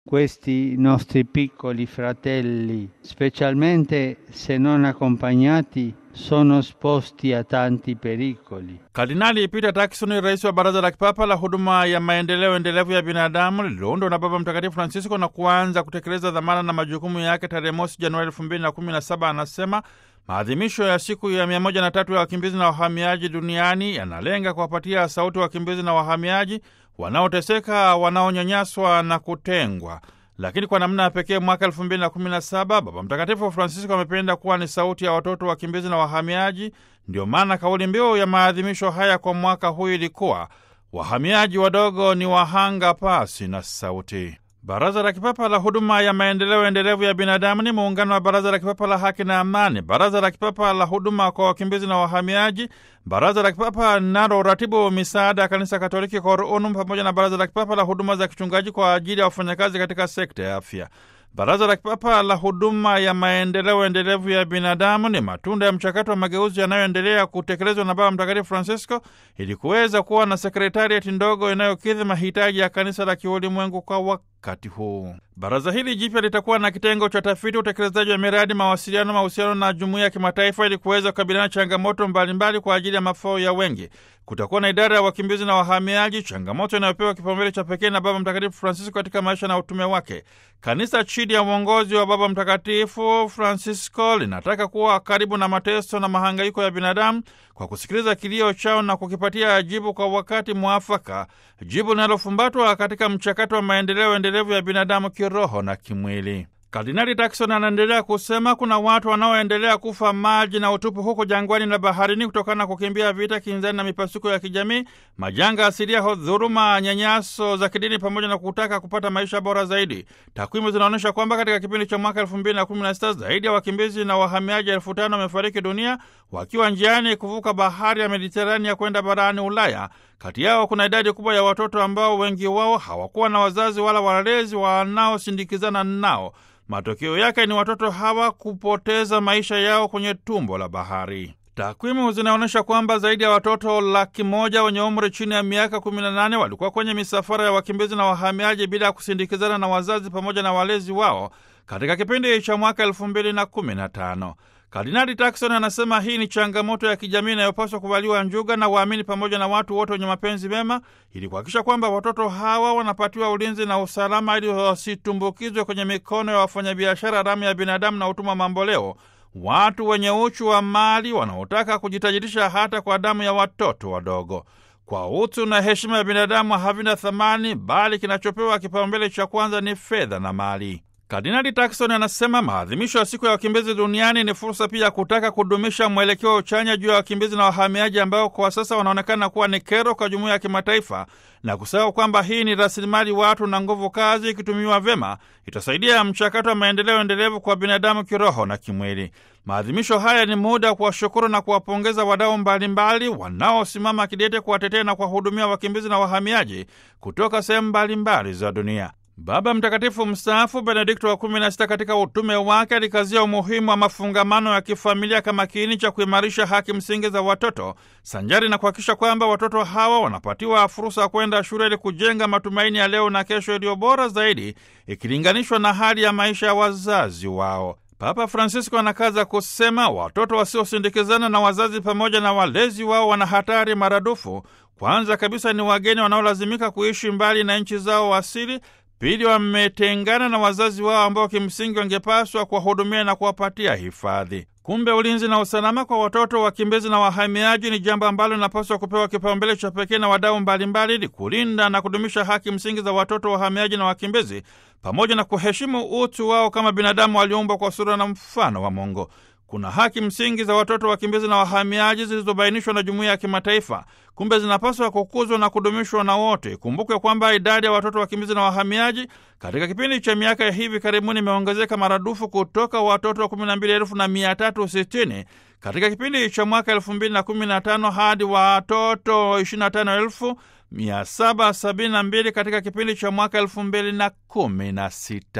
questi nostri piccoli fratelli, specialmente se non accompagnati, sono esposti a tanti pericoli. Kardinali Peter Turkson, rais wa Baraza la Kipapa la Huduma ya Maendeleo Endelevu ya Binadamu, lililoundwa na Baba Mtakatifu Francisco na kuanza kutekeleza dhamana na majukumu yake tarehe mosi Januari elfu mbili na kumi na saba anasema maadhimisho ya siku ya mia moja na tatu ya wakimbizi na wahamiaji duniani yanalenga kuwapatia sauti wakimbizi na wahamiaji wanaoteseka, wanaonyanyaswa na kutengwa. Lakini kwa namna ya pekee mwaka elfu mbili na kumi na saba Baba Mtakatifu Francisco amependa kuwa ni sauti ya watoto wakimbizi na wahamiaji. Ndio maana kauli mbiu ya maadhimisho haya kwa mwaka huu ilikuwa wahamiaji wadogo ni wahanga pasi na sauti. Baraza la Kipapa la Huduma ya Maendeleo Endelevu ya Binadamu ni muungano wa Baraza la Kipapa la Haki na Amani, Baraza la Kipapa la Huduma kwa Wakimbizi na Wahamiaji, Baraza la Kipapa linalo uratibu misaada ya Kanisa Katoliki Cor Unum, pamoja na Baraza la Kipapa la Huduma za Kichungaji kwa ajili ya wafanyakazi katika sekta ya afya. Baraza la Kipapa la Huduma ya Maendeleo Endelevu ya Binadamu ni matunda ya mchakato wa mageuzi yanayoendelea kutekelezwa na Baba Mtakatifu Francisco ili kuweza kuwa na sekretariati ndogo inayokidhi mahitaji ya kanisa la kiulimwengu kwa wakati huu. Baraza hili jipya litakuwa na kitengo cha tafiti, utekelezaji wa miradi, mawasiliano, mahusiano na jumuiya ya kimataifa ili kuweza kukabiliana changamoto mbalimbali kwa ajili ya mafao ya wengi. Kutakuwa na idara ya wakimbizi na wahamiaji, changamoto inayopewa kipaumbele cha pekee na Baba Mtakatifu Francisco katika maisha na utume wake. Kanisa chini ya uongozi wa Baba Mtakatifu Francisco linataka kuwa karibu na mateso na mahangaiko ya binadamu kwa kusikiliza kilio chao na kukipatia jibu kwa wakati mwafaka, jibu linalofumbatwa katika mchakato wa maendeleo endelevu ya binadamu kiroho na kimwili. Kardinali Turkson anaendelea kusema kuna watu wanaoendelea kufa maji na utupu huko jangwani na baharini kutokana na kukimbia vita, kinzani na mipasuko ya kijamii, majanga asilia, dhuluma, nyanyaso za kidini, pamoja na kutaka kupata maisha bora zaidi. Takwimu zinaonyesha kwamba katika kipindi cha mwaka elfu mbili na kumi na sita zaidi ya wakimbizi na wahamiaji elfu tano wamefariki dunia wakiwa njiani kuvuka bahari ya Mediterania kwenda barani Ulaya. Kati yao kuna idadi kubwa ya watoto ambao wengi wao hawakuwa na wazazi wala walezi wanaosindikizana nao. Matokeo yake ni watoto hawa kupoteza maisha yao kwenye tumbo la bahari. Takwimu zinaonyesha kwamba zaidi ya watoto laki moja wenye umri chini ya miaka 18 walikuwa kwenye misafara ya wakimbizi na wahamiaji bila ya kusindikizana na wazazi pamoja na walezi wao katika kipindi cha mwaka elfu mbili na kumi na tano. Kardinali Turkson anasema hii ni changamoto ya kijamii inayopaswa kuvaliwa njuga na waamini pamoja na watu wote wenye mapenzi mema ili kuhakikisha kwamba watoto hawa wanapatiwa ulinzi na usalama ili wasitumbukizwe kwenye mikono ya wafanyabiashara haramu ya binadamu na utumwa mamboleo, watu wenye uchu wa mali wanaotaka kujitajirisha hata kwa damu ya watoto wadogo. Kwa utu na heshima ya binadamu havina thamani, bali kinachopewa kipaumbele cha kwanza ni fedha na mali. Kardinali Turkson anasema maadhimisho ya siku ya wakimbizi duniani ni fursa pia ya kutaka kudumisha mwelekeo wa chanya juu ya wakimbizi na wahamiaji ambao kwa sasa wanaonekana kuwa ni kero kwa jumuiya ya kimataifa na kusahau kwamba hii ni rasilimali watu na nguvu kazi, ikitumiwa vyema itasaidia mchakato wa maendeleo endelevu kwa binadamu kiroho na kimwili. Maadhimisho haya ni muda wa kuwashukuru na kuwapongeza wadau mbalimbali wanaosimama kidete kuwatetea na kuwahudumia wakimbizi na wahamiaji kutoka sehemu mbalimbali za dunia. Baba Mtakatifu mstaafu Benedikto wa kumi na sita katika utume wake alikazia umuhimu wa mafungamano ya kifamilia kama kiini cha kuimarisha haki msingi za watoto sanjari na kuhakikisha kwamba watoto hawa wanapatiwa fursa ya kwenda shule ili kujenga matumaini ya leo na kesho iliyo bora zaidi ikilinganishwa na hali ya maisha ya wazazi wao. Papa Francisco anakaza kusema watoto wasiosindikizana na wazazi pamoja na walezi wao wana hatari maradufu. Kwanza kabisa ni wageni wanaolazimika kuishi mbali na nchi zao asili. Pili, wametengana na wazazi wao ambao kimsingi wangepaswa kuwahudumia na kuwapatia hifadhi. Kumbe ulinzi na usalama kwa watoto wakimbizi na wahamiaji ni jambo ambalo linapaswa kupewa kipaumbele cha pekee na wadau mbalimbali, ili kulinda na kudumisha haki msingi za watoto wahamiaji na wakimbizi, pamoja na kuheshimu utu wao kama binadamu walioumbwa kwa sura na mfano wa Mungu. Kuna haki msingi za watoto wakimbizi na wahamiaji zilizobainishwa na jumuiya ya kimataifa, kumbe zinapaswa kukuzwa na kudumishwa na wote. Kumbukwe kwamba idadi ya watoto wakimbizi na wahamiaji katika kipindi cha miaka ya hivi karibuni imeongezeka maradufu kutoka watoto kumi na mbili elfu na mia tatu sitini katika kipindi cha mwaka elfu mbili na kumi na tano hadi watoto ishirini na tano elfu mia saba sabini na mbili katika kipindi cha mwaka elfu mbili na kumi na sita.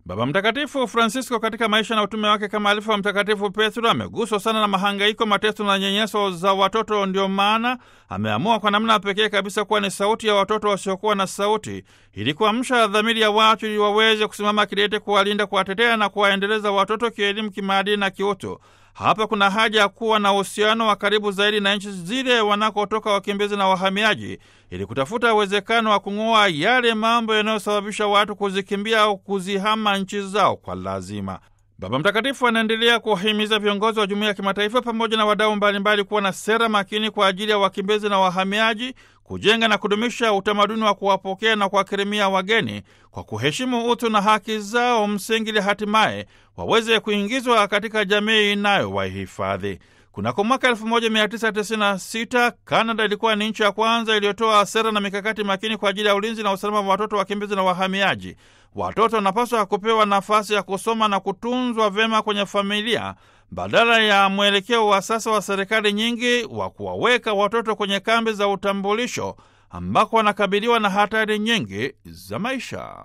Baba Mtakatifu Francisco katika maisha na utume wake kama alifu wa Mtakatifu Petro ameguswa sana na mahangaiko, mateso na nyenyeso za watoto. Ndio maana ameamua kwa namna pekee kabisa kuwa ni sauti ya watoto wasiokuwa na sauti, ili kuamsha dhamiri ya watu ili waweze kusimama kidete kuwalinda, kuwatetea na kuwaendeleza watoto kielimu, kimaadili na kiutu. Hapa kuna haja ya kuwa na uhusiano wa karibu zaidi na nchi zile wanakotoka wakimbizi na wahamiaji, ili kutafuta uwezekano wa kung'oa yale mambo yanayosababisha watu kuzikimbia au kuzihama nchi zao kwa lazima. Baba Mtakatifu anaendelea kuwahimiza viongozi wa jumuiya ya kimataifa pamoja na wadau mbalimbali kuwa na sera makini kwa ajili ya wakimbizi na wahamiaji, kujenga na kudumisha utamaduni wa kuwapokea na kuwakirimia wageni kwa kuheshimu utu na haki zao msingi, ili hatimaye waweze kuingizwa katika jamii inayowahifadhi. Kunako mwaka 1996 Kanada ilikuwa ni nchi ya kwanza iliyotoa sera na mikakati makini kwa ajili ya ulinzi na usalama wa watoto wakimbizi na wahamiaji. Watoto wanapaswa kupewa nafasi ya kusoma na kutunzwa vyema kwenye familia badala ya mwelekeo wa sasa wa serikali nyingi wa kuwaweka watoto kwenye kambi za utambulisho ambako wanakabiliwa na hatari nyingi za maisha.